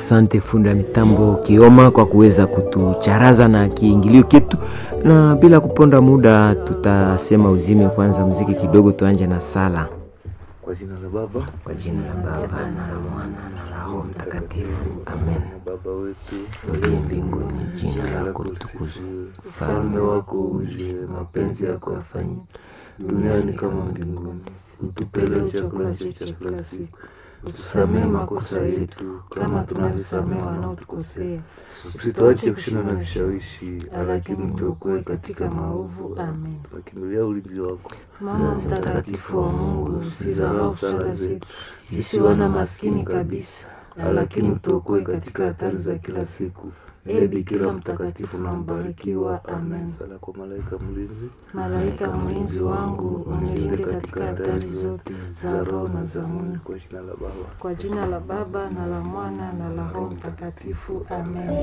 Asante fundi wa mitambo Kioma kwa kuweza kutucharaza na kiingilio kitu, na bila kuponda muda tutasema uzime kwanza mziki kidogo, tuanje na sala. Kwa jina la Baba Kwa jina la Baba na la Mwana na la Roho Mtakatifu, amen. Baba wetu Uliye mbinguni, jina lako litukuzwe, ufalme wako uje, mapenzi yako yafanyike duniani kama mbinguni. Utupe leo chakula chetu cha kila siku, utusamehe makosa yetu kama tunavyosamehe wanaotukosea, usituache kushinda na vishawishi, lakini utuokoe katika maovu. Amen. tunakimbilia ulinzi wako. Mama mtakatifu wa Mungu, usizarau sala zetu sisi wana maskini kabisa, lakini utuokoe katika hatari za kila siku. Ee Bikira mtakatifu na mbarikiwa. Amen. Sala kwa malaika mlinzi, Malaika mlinzi wangu, unilinde katika hatari zote za roho na za mwili. kwa jina la Baba Kwa jina la Baba na la Mwana na la Roho Mtakatifu. Amen.